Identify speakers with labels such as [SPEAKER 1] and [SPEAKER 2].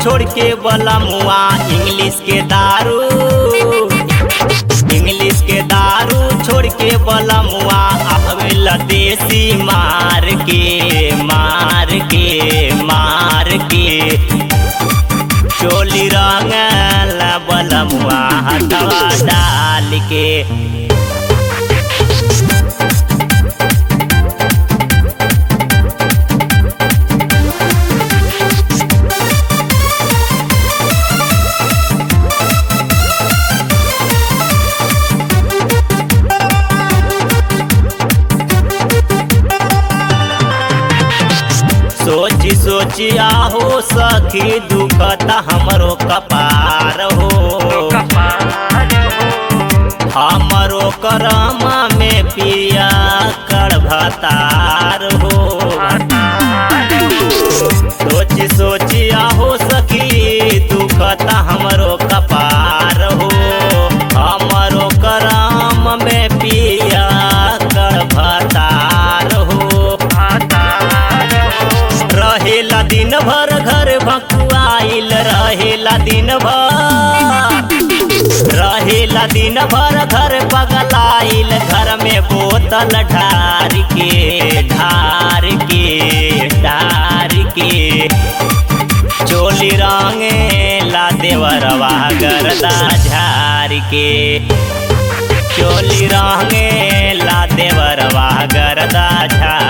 [SPEAKER 1] छोड़ के बोला मुआ इंग्लिश के दारू इंग्लिश के दारू छोड़ के बोला मुआ आवेला देसी मार के मार के मार के चोली रंगला बलमुआ हथवा डाल के सोची सोची आहो सखी दुखत हमरो कपार हो हमरो करम में पिया कड़भतार हो सोची सोची आहो सखी दुखत हमरो कपार हो हमरो करम में पिया कड़भतार हो रहेला दिन भर घर भकुआइल रहेला दिन भर रहेला दिन भर घर पगलाइल घर में बोतल ढार के ढार के ढार के चोली रंगे ला देवरवा गरदा झार के चोली रंगे ला देवरवा गरदा झार